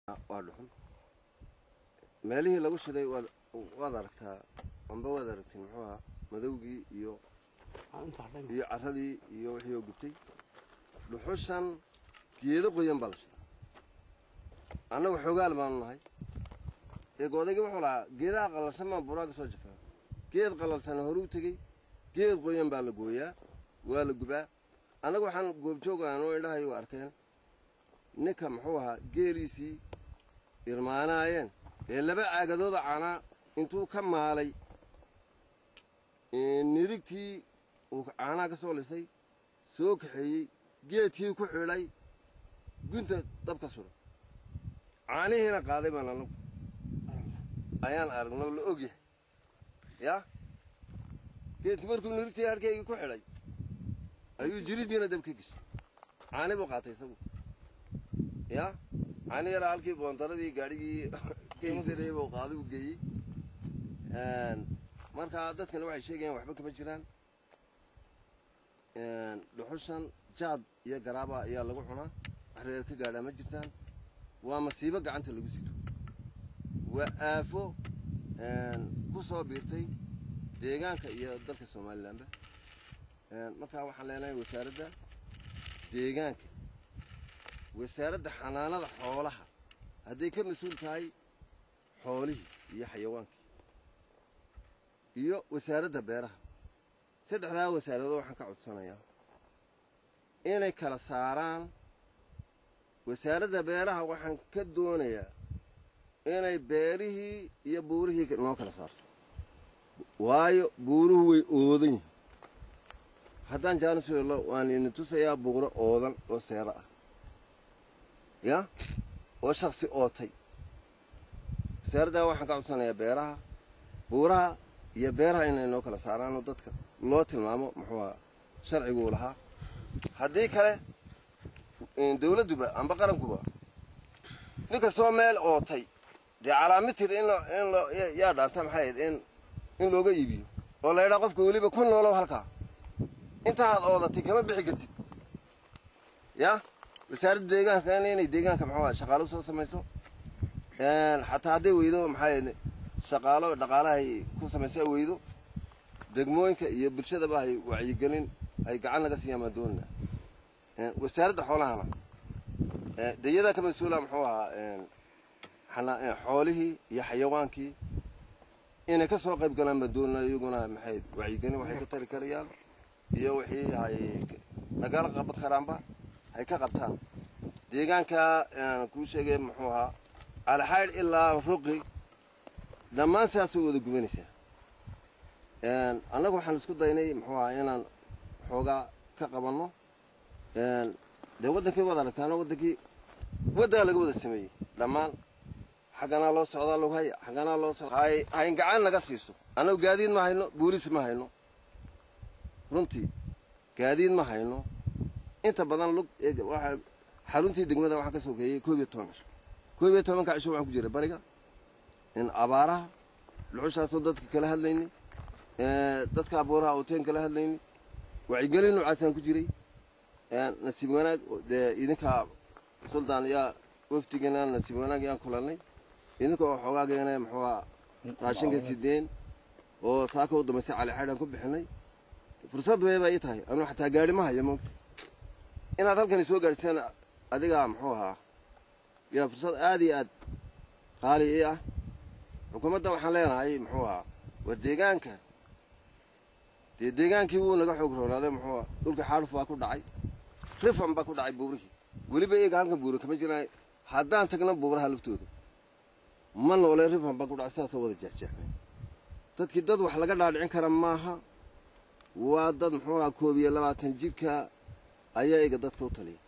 waa dhuxun meelihii lagu shiday waad waad aragtaa amba waad aragtiin muxuu ahaa madowgii iyo iyo carradii iyo wixii oo gubtay dhuxushan geedo qoyan baa la shidaa annagu xoogaal baanu nahay ee goodaygi wuxuu lahaa geedaha qalalsan baan buraaga soo jafaa geed qalalsan horuu tegey geed qoyan baa la gooyaa waa la gubaa annagu waxaan goobjoogaan oo indhahayagu arkeen ninka muxuu ahaa geeliisii irmaanaayeen ee laba caagadooda caanaa intuu ka maalay nirigtii uu caanaha ka soo lisay soo kaxeeyey geedkii ku xidhay gunta dabka suray caanihiina qaaday baan anagu ayaan aragnoo la ogyahay yaa geedkii markuu nirigtii harkaygii ku xidhay ayuu jiridiina dab ka geshay caani buu qaatay isagu yaa caani yaraa halkii boondaradii gaadhigii kaibsanayay buu qaaday uu geeyey markaa dadkana waxay sheegayaan waxba kama jiraan dhuxushan jaad iyo garaaba ayaa lagu cunaa wax reer ka gaadhaa ma jirtaan waa masiibo gacanta lagu sito waa aafo ku soo biirtay deegaanka iyo dalka somalilanba markaa waxaan leenahay wasaaradda deegaanka wasaaradda xanaanada xoolaha hadday ka mas-uul tahay xoolihii iyo xayawaankii iyo wasaaradda beeraha saddexdaa wasaaradood waxaan ka codsanayaa inay kala saaraan wasaaradda beeraha waxaan ka doonayaa inay beerihii iyo buurihii noo kala saarto waayo buuruhu way oodan yihin haddaan jaanis weello waan idin tusayaa buuro oodan oo seero ah ya oo shaksi ootay wasaaraddaa waxaan ka codsanayaa beeraha buuraha iyo beeraha inay noo kala saaraanoo dadka loo tilmaamo muxuu aha sharciguu lahaa haddii kale dawladduba amba qarankuba nin kastoo meel ootay dee calaamitir in in lo yaa dhaanta maxay ahayd in in looga iibiyo oo la ydhaa qofka weliba ku noolow halkaa intaaad oodatay kama bixi kartid yaa wasaaradda deegaanka inay deegaanka muxuu shaqaalo soo samayso xataa hadday weydo maxaa shaqaalo dhaqaalahay ku samaysa weydo degmooyinka iyo bulshadaba hay wacyigelin ay gacan laga siiyaan baan doonina wasaaradda xoolahana deyadaa ka mas-uula muxuu ahaa xoolihii iyo xayawaankii inay ka soo qayb galaan baan doonina iyaguna maxay wacyigelin waxay ka tari karayaan iyo wixii hay nagala qaban karaanba hay ka qabtaan deegaanka kuu sheegay muxuu ahaa alxaydh ilaa ruqi dhammaan sidaasay wada gubanaysaa annagu waxaan isku daynay muxuu ahaa inaan xoogaa ka qabanno dee waddankii waad aragtaano waddankii waddaa laga wada sameeyey dhammaan xagganaa loo socdaa lagu haya xagganaa loo socda hay hayn gacan naga siiso annagu gaadiid ma hayno booliis ma hayno runtii gaadiid ma hayno inta badan lug waa xaruntii degmada waxaan ka sokeeyey koob iyo toban cisho koob iyo tobanka cisho waxaan ku jiray bariga in abaaraha dhuxushaasoo dadka kala hadlaynay dadka abuuraha ooteen kala hadlaynay wacyigelin noocaasaan ku jiray nasiib wanaag dee idinka suldaan yaa wafdigana nasiib wanaag yaan kulannay idinka oo xoogaageena muxuuha raashinka sideen oo saaka u dambaysay calixaydhaan ku bixinay fursad weeba ii tahay anuu xataa gaadhi ma hayo moogta inaad halkani soo gaadhiseen adigaa muxuu ahaa yaa fursad aad iyo aad qaali ii ah xukuumadda waxaan leenahay muxuu ahaa waa deegaanka dee deegaankii wuu naga xoog roonaaday muxuu aha dhulka xaaluf baa ku dhacay rifan baa ku dhacay buurihii weliba iyaga halkan buura kama jiraan haddaan tagna buuraha laftooda ma noole rifan baa ku dhacay sidaasoo wada jeexjeexmay dadkii dad wax laga dhaadhicin kara maaha waa dad muxuu ahaa koob iyo labaatan jirka ayaa iga dadka u taliya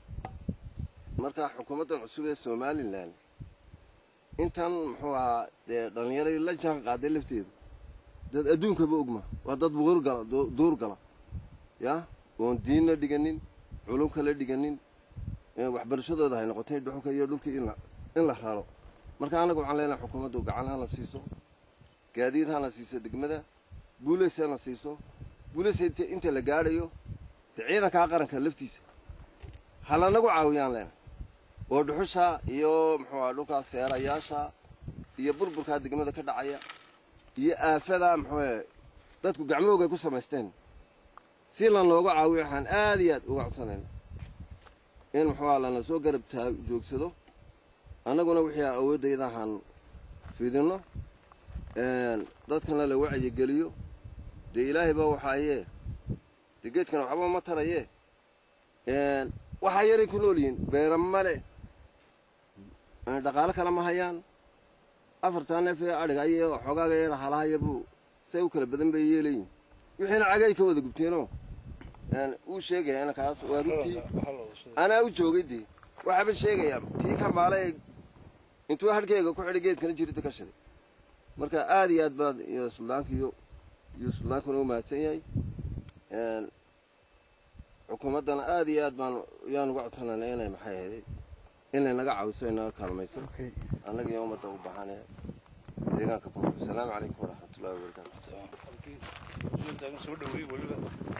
marka xukuumaddan cusub ee somalilan intan muxuu ahaa dee dhallinyaradii la jaan qaaday lafteedu dad adduunkaba ogma waa dad buurgala duur gala yaa oon diinna dhiganin culum kala dhiganin waxbarashadooda hay noqotay dhuxulka iyo dhulka in la raro marka annaga waxaan leenahay xukuumaddu gacan hana siiso gaadiid hana siiso degmada buuleys hana siiso buuleys inta la gaadhayo dee ciidankaa qaranka laftiisa ha lanagu caawiyaan leenahay oo dhuxusha iyo muxuu aha dhulkaas seerayaasha iyo burburkaa degmada ka dhacaya iyo aafada muxuu dadku gacmahooga ay ku samaysteen si lan looga caawiyo waxaan aad iyo aad uga codsanayna in muxuuha lana soo garab taag joogsado annaguna wixii awooddayda ahaan fidinno dadkana la wacyigeliyo dee ilaahay baa waxaayee dee geedkana waxba ma tarayee waxaa yaray ku nool yihiin beera male dhaqaalo kale ma hayaan afartaa neef ee adhiga iyo xoogaaga yar halahaya buu say u kala badan bay yeelayiin wixiina cagay ka wada gubteenoo uu sheegaya inankaas waa runtii anaa u joogay dee waxaaba sheegayaa kii kambaalay intuu hadhkeyga ku xidhay geedkana jirita ka shiday marka aad iyo aad baad iyo suldaanka iyo iyo suldaankuna u mahadsan yahay xukuumaddana aad iyo aad baan yaan uga codsanayna inay maxay ahayday inay naga caawiso ay naga kaalmayso annaga iyo ummadda u baahanaya deegaanka ku asalaamu calaykum waraxmatullahi wabarakaatu soo dhaweey weliba